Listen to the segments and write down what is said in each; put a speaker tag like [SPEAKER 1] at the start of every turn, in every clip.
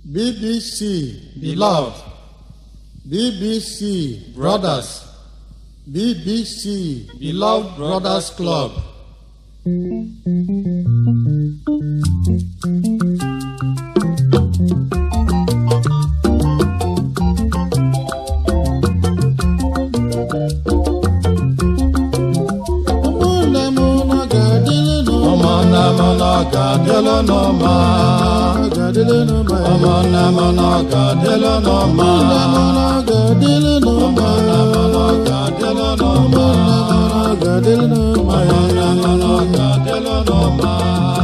[SPEAKER 1] BBC, beloved. BBC, brothers. BBC, beloved brothers club. ụmụnne m ụnụ ga-adịrị n'ụma
[SPEAKER 2] ụmụnne m nọ ga-adịlụ n'ụma
[SPEAKER 1] ga-adịrị n'ụma
[SPEAKER 2] ụmụnne m nọ ga-adịlụ n'ụma
[SPEAKER 1] ụmụnne m ụnụ ga-adịrị n'ụma
[SPEAKER 2] ụmụnne m nọ ga-adịlụ n'ụma
[SPEAKER 1] ga-adịrị n'ụma
[SPEAKER 2] ụmụnne m nọ ga-adịlụ n'ụma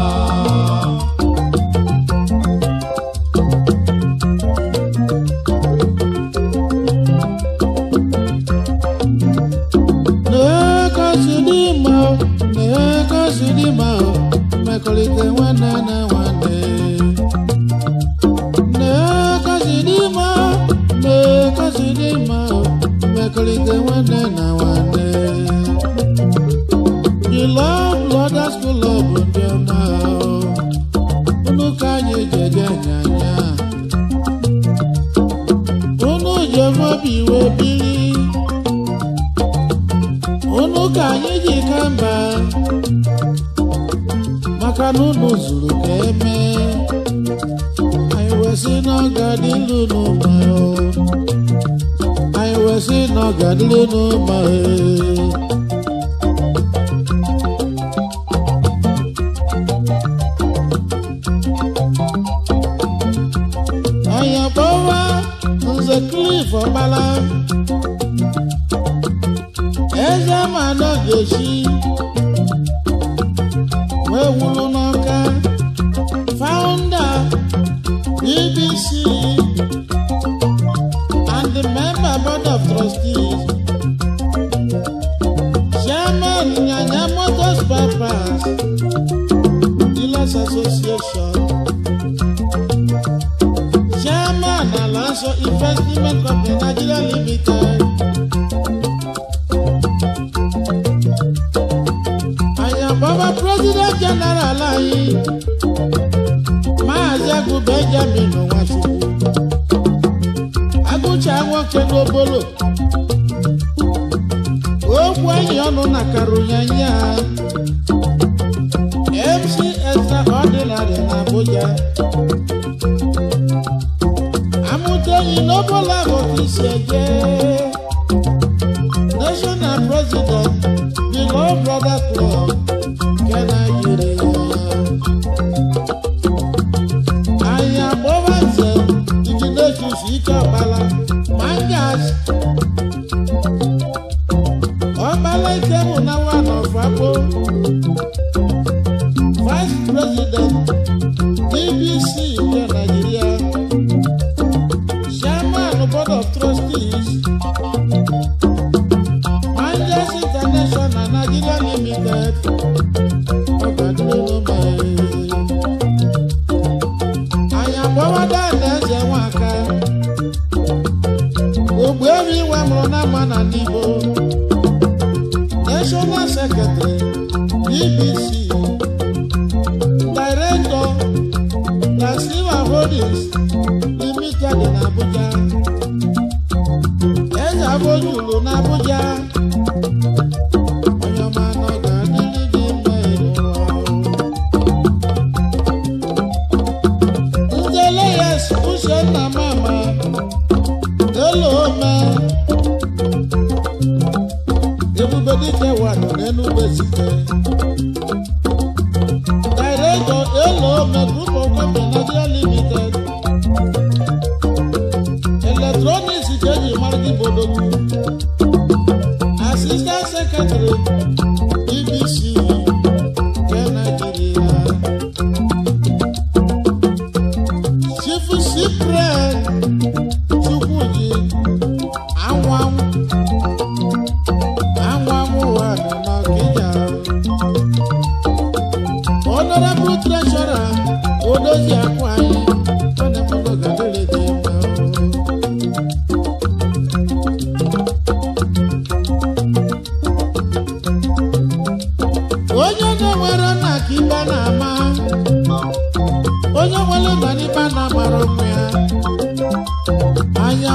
[SPEAKER 1] na-ekasi dị mma na-ekasi dị mma mmekọrịta nwanne na nwanne na-ekasi dị mma na-ekasi dị mma mmekọrịta nwanne na nwanne Beloved Brothers Club ndị ọma unu ka anyị jege nyanya unu jem obi wee biri unu ka anyị ji ka mba maka na unu zuru ka eme anyị wee sị na ọ ga-adịlu n'ụma o. anyị wee sị na ọ ga-adịlu n'ụma e. anyị akpọwa nze klif ọkpala eze ma nọ ga-echi wee wuru n'ọka founder bbc and the member board of trustees chairman nyanya motors bypass dealers association chairman alanso investment company nigeria limited àyànbọ́bá president general anyị maazị agụ benjamin nwachukwu agụcha nwoke n'obolo okwu enyi ọnụ na karunyanya mc extraordinary na abuja amụta enyi n'obolo ahụ ka isi eje national president the law brother club nke Nigeria. anyị agbọba nze iginetus ike ọkpala mangas ọkpala ike bụ na one of Abo vice president bbc nke Nigeria chairman board of trustees Manjas International Nigeria Limited. Ọ̀gádúró mọ̀ ẹ́. Àyànbọ́wọ́dá ẹ̀lẹ́sẹ̀ wọn ká. Ògbó èmi wà mọ̀ náà mọ̀ nà níbo. National Secretary BBC. Director Lasiwa Holdings Limited in Abuja. Eze Abojulu n'Abuja. Onye ọma nọ ga-adịrị gị mma ịlụwa o. Nzele yes Uchenna Mama Elo Ome Ebube Dike Wado n'Enugu Ezike Director Elo Ome Group of Company Nigeria Limited Electronics Ikeji Margi Bodogwu Assistant Secretary BBC nke Nigeria. Chief Cyprian Chukwuji Anwanwụ Anwanwụ ụwa nọ n'Ọkịja. Honorable Treasurer Odozi Akụ anyị ọ na-emego gadịrị dị mma. onye na-enwere nna ka ibe na-ama onye nwere nna n'ibe na-amara ụmụ ya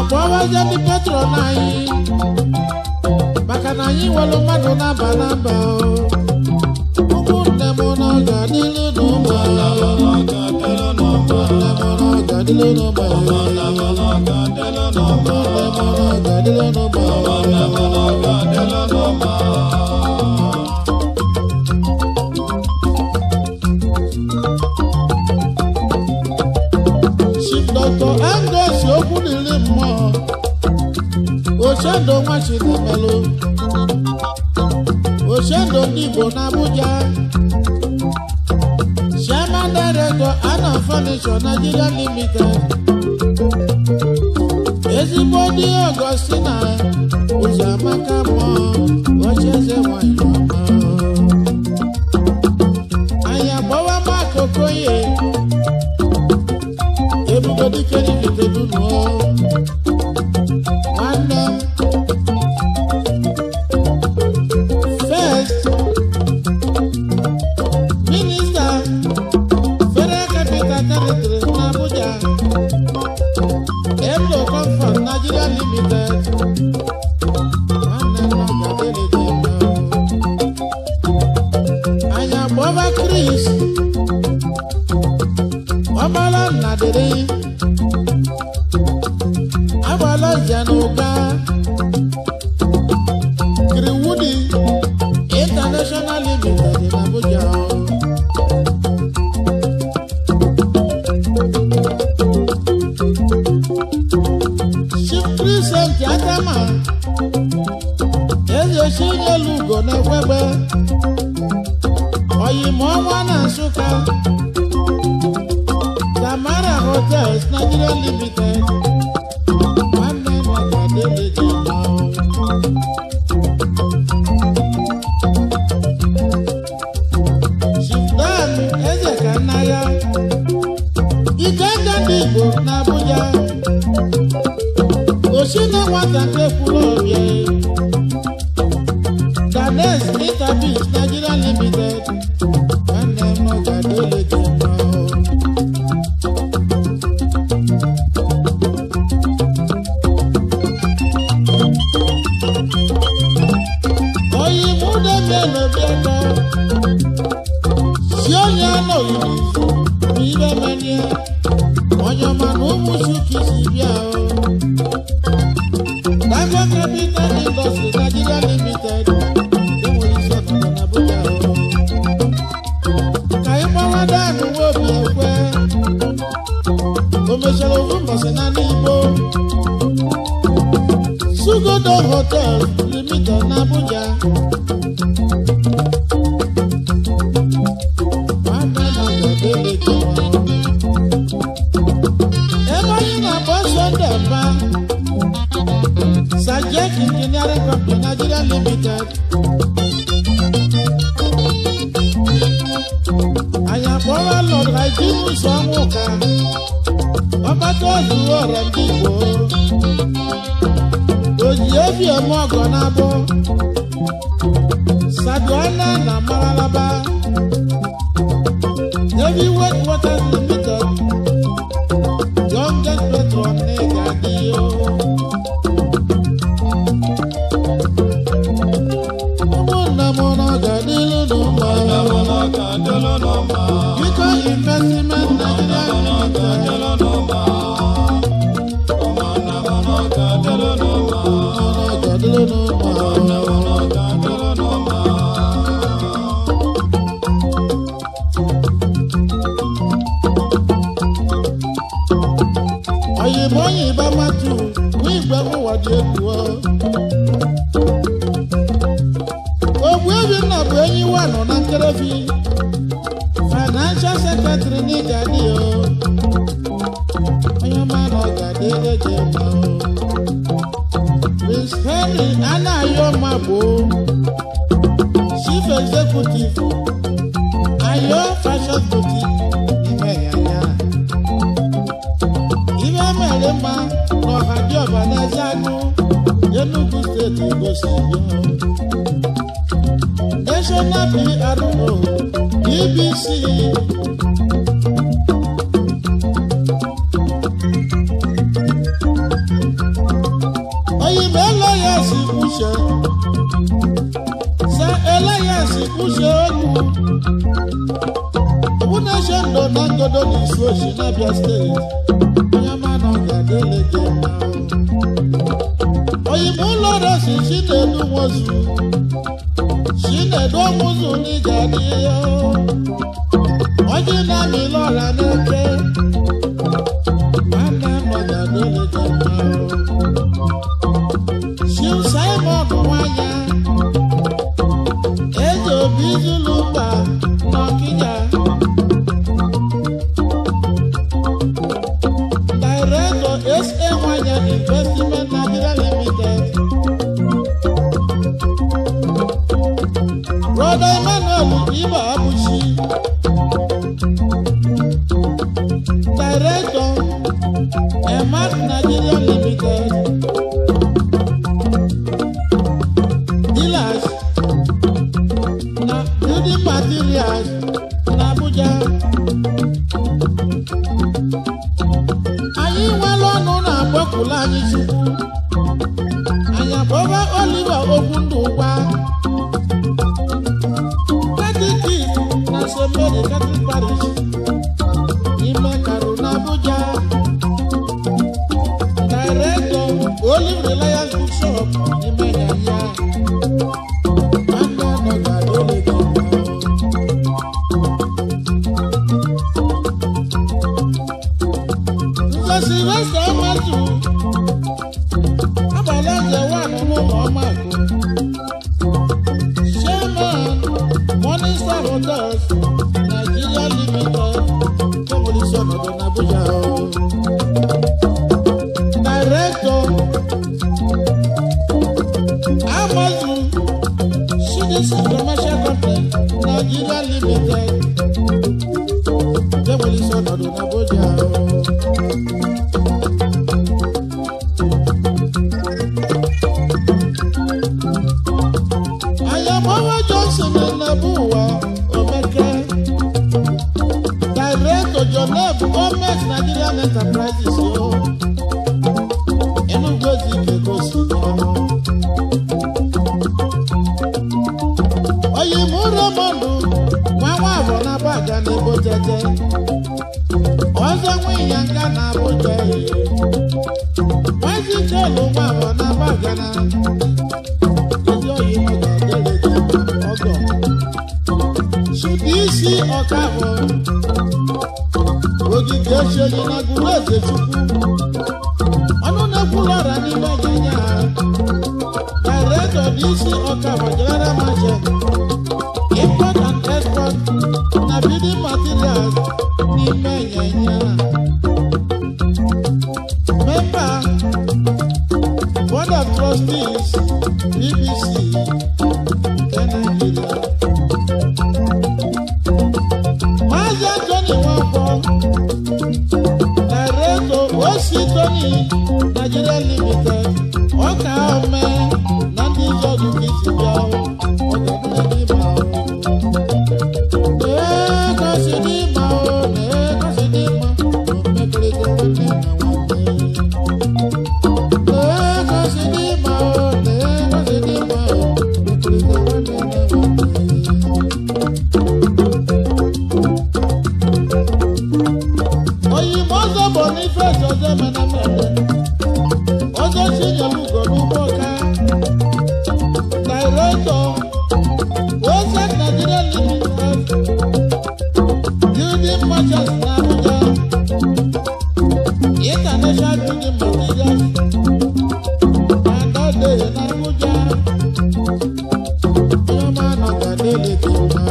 [SPEAKER 1] akpọwazie ndị petron anyị maka na anyị nwere mmadụ na-aba na-aba ụmụnne m na ọ ga-adịlu n'ụmụ ụmụnne m na ọ ga-adịlu n'ụmụ ụmụnne m na ọ ga-adịlu n'ụmụ Chief Dr. Angus okwu n'ili mmụọ Ochedo nwa Chinemelu Ochedo ndị Igbo n'Abuja Chairman Director Anna Furniture Nigeria Limited ezigbo di Augustina Ụzọamaka mmụọ Ochieze nwanyị ọma anyị agbawa Mark Okoye ebube dike n'ikete dunuo nwanne m first minista federal capital territory n'abuja emlo comfort nigeria limited nwanne m ọgadịlịdị mma anyị agbọba chris ọmọlá nnadịrị agbala januga kiriwudi international limited in abuja chief christian adama eze chinyelugo na-ekwegbe oyimọnwa na nsụka Tamara Hotels Nigeria Limited. Nwanne m ọgadịlị dị mma o. Chief Dan Eze Kanaya. Ike aka ndị Igbo n'Abuja. Osi na nwata nke kwuru ọbịa. Ganes Interbeach Nigeria Limited. Nwanne m ọgadịlị dị mma o. oyi múdé mélòó bí ẹkọ si onye anọghị n'izu ma ibe menye onye ọma na ụmụ chuki si bịa o Dangote Capital Industry Nigeria Limited enwere isi ọnọdụ na Abuja o ka ị gbawa danụ nwa obi ekwe o mechara ofu mbọsị na n'igbo Sugodo Hotel Limited n'Abuja. Nwanne m ọgadịlị dị mma. Ebe anyị na-agba Sunday mba Sajek Engineering Company Nigeria Limited. Anyị akpọrọ Lord Hyginus Ọnwụka. Ọgbata ozuo ọrịa ndị Igbo. oji ebi eme ọgọ n'abọ saduana na maralaba heavy weight water limited youngest patron n'ịga dị o ụmụnna m na ọ ga-adịlu n'ụmụ biko investment Nigeria limited ọ ga-adịlu n'ụmụ oyimo oyibo matu n'igwe ụwa dị egwu ogbu ebi nna bụ enyi wanụ na nkerefi financial secretary n'ịga dị o onye ọma na ọ ga-adị eji mma o prince henry anayo magbo chief executive ayo fashion boutique ime yanya ihe mere mma n'ọha dị ọba n'eze anụ enugu steeti gosi national pro bbc kwuchie okwu ọbụna-eche ndụ na ngodo na isi ochi n'abịa steeti onye ma na ọ ga-adịle gị mma oyibo ụlọ resi chinedu nwozu chinedu ọmụzụ na ị ga-adị ya ọjị na-amị lọra n'eke nwanne m ọ ga-adịle gị mma Chief Simon nwanya eze obi zulu mba n'ọkịja Director SA nwanya Investment Nigeria Limited Brother Emmanuel Iba Abuchi Director Emat Nigeria Limited dealers na building materials na Abuja. Anyị nwere ọnụ na-agbakụla anyị Chukwu. Anyị akpọba Oliver Okwundụ gwa. Catholic na St. Mary Catholic Parish n'ime Karu na Abuja. Director Olive Reliance Bookshop n'ime Yahya. Nwanne nọ ga-adịrị gị mma. Nze Sylvester Amatu abalị eze nwaanyị n'ụlọ ọmakụ Chairman Morning Star Hotels Nigeria Limited kemụlisi ọnọdụ n'Abuja Director Amazon Shidisi Commercial Company Nigeria Limited kemụlisi ọnọdụ n'Abuja Ayamowo Johnson na-ebu ụwa Omeke Director Joneb Gọọmenti Nigerian Enterprises o Enugu Ezike gosi Oyimu Raymond nwa nwa abụọ na baga na ebo jeje ọzọ nwe ịnyanga na Abuja Maazị Chelu nwa abụọ na baga na ndị oyibo ga-adịrị gị ọgọ chụdị isi ọkafọ ogige echionye na gụrụ eze chukwu ọnụ na-ekwulu ọra n'ime ịnyịnya ha director dị isi ọkafọ general merchant import and export na building materials n'ime ịnyịnya member board of trustees bbc nke nigeria Maazị Anthony Nwankwo, Director Osi Tony Nigeria Limited, ọka ome na ndị ọdụ ka isi bịa ọgadịrị ma na-egosi n'ịma o na-egosi n'ịma omekọrịta nwanne na nwanne na-egosi n'ịma o na-egosi n'ịma omekọrịta nwanne na nwanne oyinbo ọzọ bụ n'ifeesi ọzọ emena mmemme ọzọ chinyelugo n'ugbo ka dairektọ ose nigeria limited building merchants na abuja international building materials na dọdee na abuja onye ọma nọ ga dele dị mma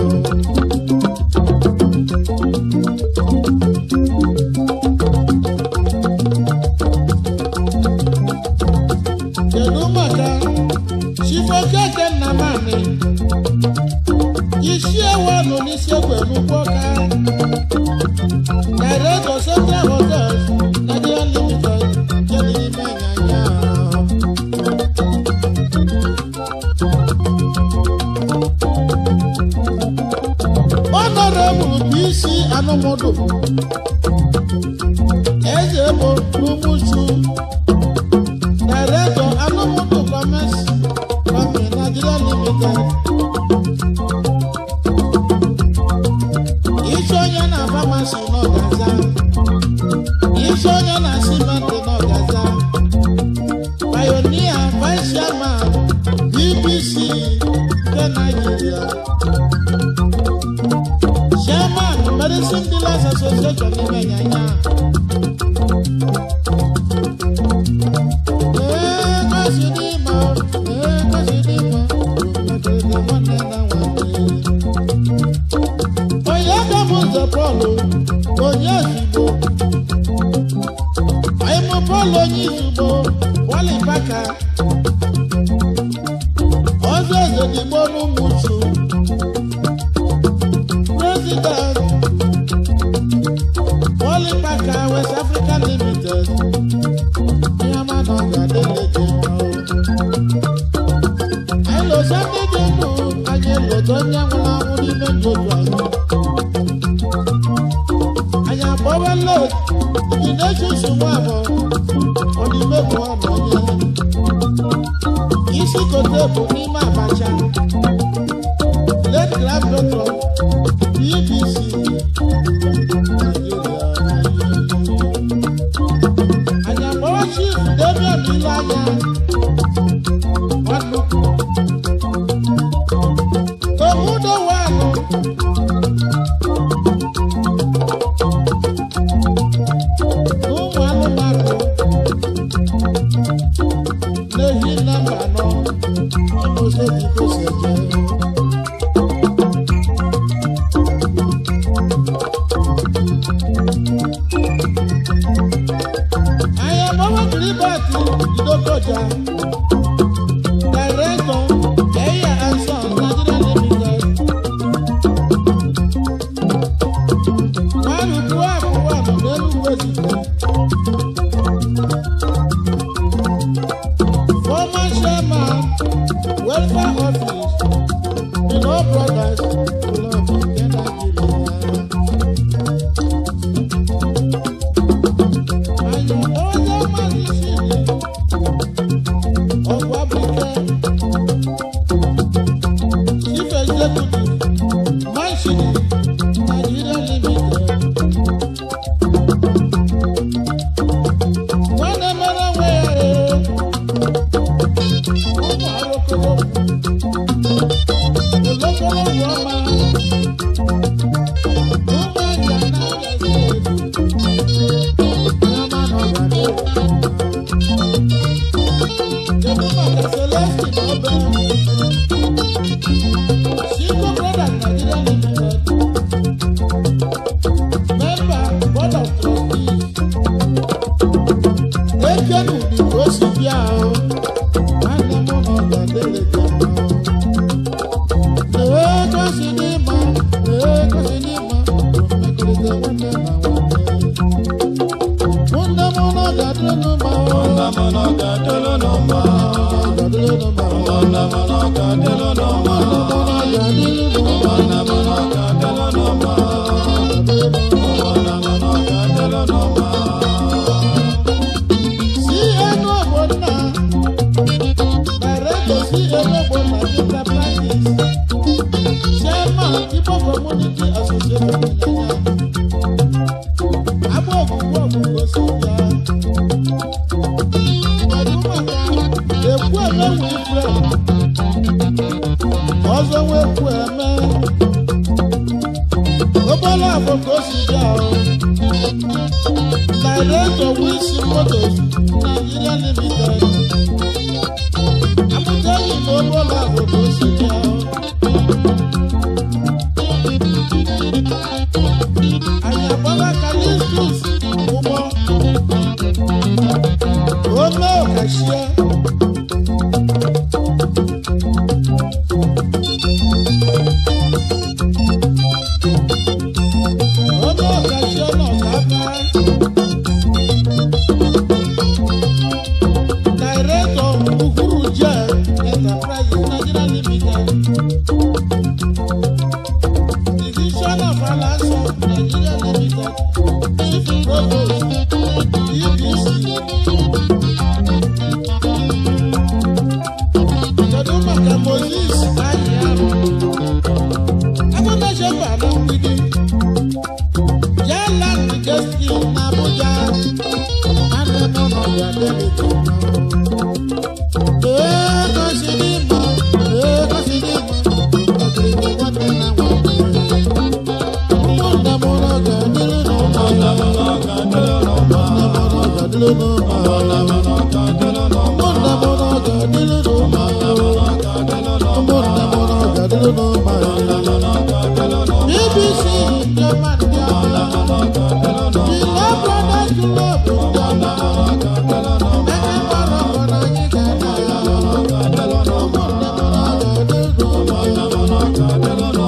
[SPEAKER 1] kedu maka chifokeke nnamani isi ewanụ n'isi egwe n'ugbo ka director central hotels nigeria limited nke dị n'ime ịnyanya honorable bc anụmụdụ eze bụ n'umuchu Director Anomoto Commerce Company Nigeria Limited. nya. Ee, kasi dị mma, ee, kasi dị mma, obodo nwanne na nwanne. Onye ka m nze Pọl, onye ezigbo. Anyị mụ Pọl onye izugbo, Wọlị Baka. Ọzọ eze digbo n'ụmụchu. President Wọlị Baka West Africa Limited. Ihe ọma na ọ ga-adịle gị mma o. Anyị lụsa ndị dị ndụ, anyị lụta onye nwụrụ anwụ n'ime ndụ otu anyị. Anyị akpọwa lot, ndị na-eche nsogbu abụọ, ọ n'ime bụ ọnụ onye. Isi kote bụ n'ime abacha. Late grand patron, BBC, Nigeria. Anyị akpọwa chief Damian Ileanya, Nwanukwu. Omudo Wanu, ụmụ anụmanụ na-ehi nọmba anọ ụzọ biko si eje anyị agbawa kiribati idokoja directọ eya anson nigeria limited nwarukwu akụwa nọ n'enugwu ezike former chairman welfare office in all brothers club nke nigeria. anyị onye mmadụ chidi ọgwụ abụike chief executive manshidi nigeria limited nwanne mere onwe ya ee ụmụ arụkọrọ olokoro bụ ọma ụmụ aja na-agazi ebu Kedu maka Celestine Obe? Chico Brothers Nigeria Limited. Member Board of Trustees. Ekenu dị ka o si bịa o. Nwanne m nọ ga-adịrị gị mma o. Ee, ka o si dị mma. Ee, ka o si dị mma. Mmekọrịta nwanne na nwanne. Nwanne m nọ ga-adịrị gị mma o.
[SPEAKER 2] Nwanne m nọ ga-adịrị unu mma.
[SPEAKER 1] Ga-adịrị gị mma o.
[SPEAKER 2] Nwanne m nọ ga-adịrị unu mma. Nwanne m nọ ga-adịrị unu mma. Nwanne m nọ ga-adịrị unu mma.
[SPEAKER 1] ọzọ nwekwu eme obere afọ ka o si bịa o Director Wilson Motors Nigeria Limited. Abuja yìí ló bọ́lá àbòkò sí ní ọ. Àyàbọ́lá Kalistus Ụgbọ. Ome Okashie. Ome Okashie nọ n'aka. Director Uhuru Jet Enterprises Nigeria ga-adịlụ n'ụma ụmụnne m na ọ ga-adịlụ n'ụma ụmụnne m na ọ ga-adịlụ n'ụma BBC ndị ọma ndị ọma Jile Brothers Club ndị ọma Ebe gbara ọgbọ na anyị ga-ada ya ụmụnne m na ọ ga-adịlụ n'ụma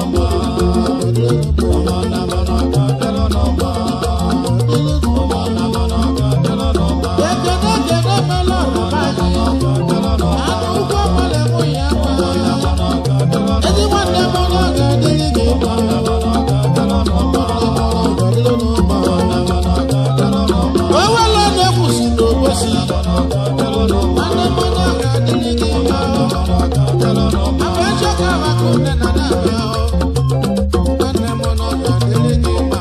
[SPEAKER 1] Ekene ekene mela ọrụba anyị anụ ụgwọ mmadụ mụ ya gwa ezi nwanne m na ọ ga-adịrị gị mma owele na-ekwusi n'obosi nwanne m na ọ ga-adịrị gị mma abụ echeka maka nne na nna ya nwanne m na ọ ga-adịrị gị mma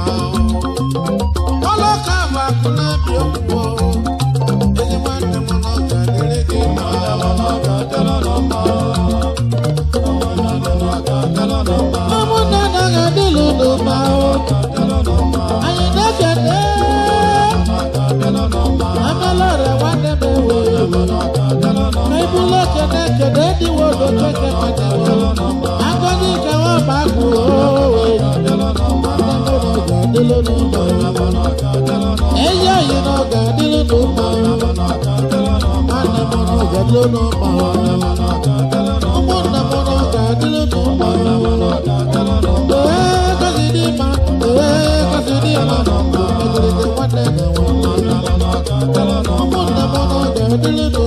[SPEAKER 1] ọlọka bụ akụ na-ebi okwu ezi nwanne m na ọ ga-adịrị gị mma ụmụnne na ga-adịlụ n'ụba anyị na-ekene amelọrọ nwanne m ewe na ibulu ekene ekene dịwo n'okeke madewo agọzi nke nwa ma agụ owe nwanne m na ọ ga-adịlụ n'ụba eyi oyi na ọ ga-adịlụ n'ụba nwanne m na ọ ga-adịlụ n'ụba ụmụnne m na ọ ga-adịlụ n'ụba ee gozi dị mma ee gozi dị mma megide nwanne na nwanne ụmụnne m na ọ ga-adịlụ n'ụba